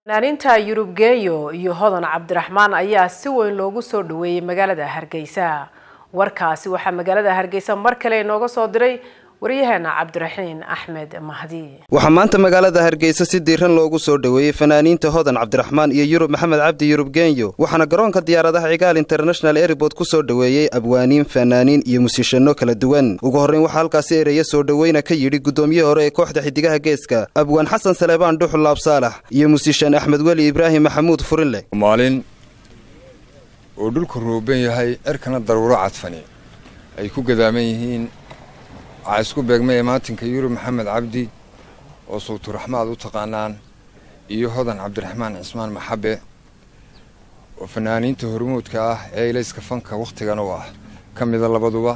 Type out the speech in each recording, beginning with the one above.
fanaaniinta yurub geeyo iyo hodan cabdiraxmaan ayaa si weyn loogu soo dhaweeyey magaalada hargeysa warkaasi waxaa magaalada hargeysa mar kale inooga soo diray waryaheena cabdiraxiin axmed mahdi waxaa maanta magaalada hargeysa si diiran loogu soo dhoweeyey fanaaniinta hodan cabdiraxmaan iyo yurub maxamed cabdi yurub genyo waxaana garoonka diyaaradaha cigaal international airport ku soo dhoweeyey abwaaniin fanaaniin iyo musiishanno kala duwan ugu horreyn waxaa halkaasi ereya soo dhoweyna ka yidhi guddoomiyihii hore ee kooxda xidigaha geeska abwaan xasan saleebaan dhuxul laab saalax iyo musiishan axmed weli ibraahim maxamuud furinleh maalin uu dhulku ruuban yahay cirkana daruuro cadfani ay ku gadaaman yihiin waxaa isku beegmaya maatinka yurub maxamed cabdi oo sawturaxmaad u taqaanaan iyo hodan cabdiraxmaan cismaan maxabe oo fanaaniinta hormuudka ah ee ilayska fanka wakhtigan u ah ka mida labaduba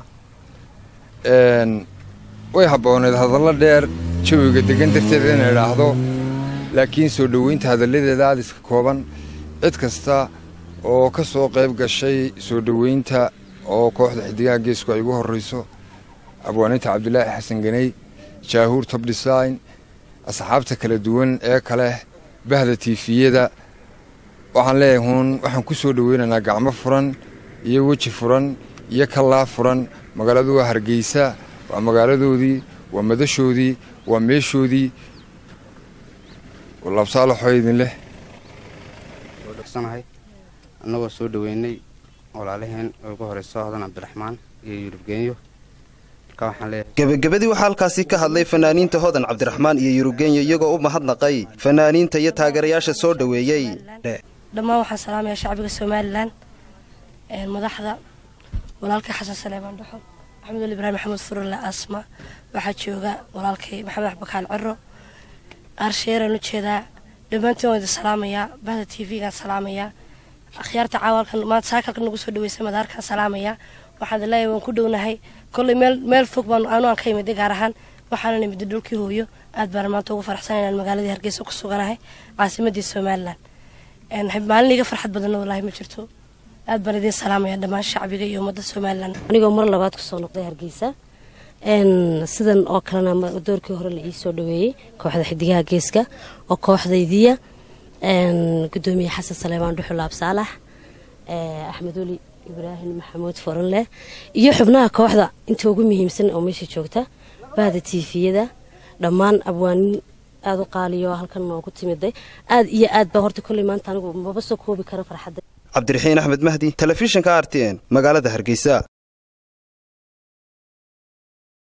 way habbooneed hadallo dheer jawiga degan darteed inay idhaahdo laakiin soo dhoweynta hadalladeeda aadiska kooban cid kasta oo ka soo qayb gashay soo dhoweynta oo kooxda xidigaha geesku ay ugu horrayso abwaaninta cabdilaahi xasan ganey jaahuur tob design asxaabta kala duwan ee kale bahda tiifiyada waxaan leeyahay huun waxaan ku soo dhoweynaynaa gacmo furan iyo weji furan iyo kallaa furan magaaladu waa hargeysa waa magaaladoodii waa madashoodii waa meeshoodii labsaalaxoo idin leh dhgsanahay annagoo soo dhoweynay walaalaheen oo ugu horeyso hodan cabdiraxmaan iyo yurub geenyo gebagabadii waxaa halkaasi ka hadlay fanaaniinta hodan cabdiraxmaan iyo yurubgenyo iyagoo u mahadnaqay fanaaniinta iyo taageerayaasha soo dhoweeyey dhammaan waxaan salaamayaa shacbiga somalilan madaxda walaalkay xasan saleebaan dhuxul maxamed wali ibraahim maxamuud furule asma waxaa jooga walaalkay maxamed axbakaal ciro aarsheeraan u jeedaa dhammaantiin waan idin salaamayaa bahda t v-gaan salaamayaa akhyaarta caawalkan maanta saakalka nagu soo dhaweysay madaarkaan salaamayaa waxaan leeyahay waan ku dhownahay kolley meel meel fog baan anu aan ka imiday gaar ahaan waxaana imiday dhulkii hooyo aad baan maanta ugu faraxsan inaan magaaladii hargeysa ku suganahay caasimadii somalilan maalin iga farxad badanna walaahi ma jirto aad baan idiin salaamaya dhammaan shacbiga iyo ummadda somalilan anigoo mar labaad kusoo noqday hargeysa sidan oo kalena doorkii hore la ii soo dhaweeyey kooxda xidigaha geeska oo kooxdaydiya gudoomiye xasan saleebaan dhuxul laab saalax axmed weli ibraahim maxamuud foranleh iyo xubnaha kooxda inta ugu muhiimsan oo meesha joogta bahda tiifiyada dhammaan abwaanin aada u qaaliyo halkan noogu timiday aad iyo aad baa horta kolley maanta anigu maba soo koobi kara farxadda cabdiraxiin axmed mahdi telefishinka r t n magaalada hargeysa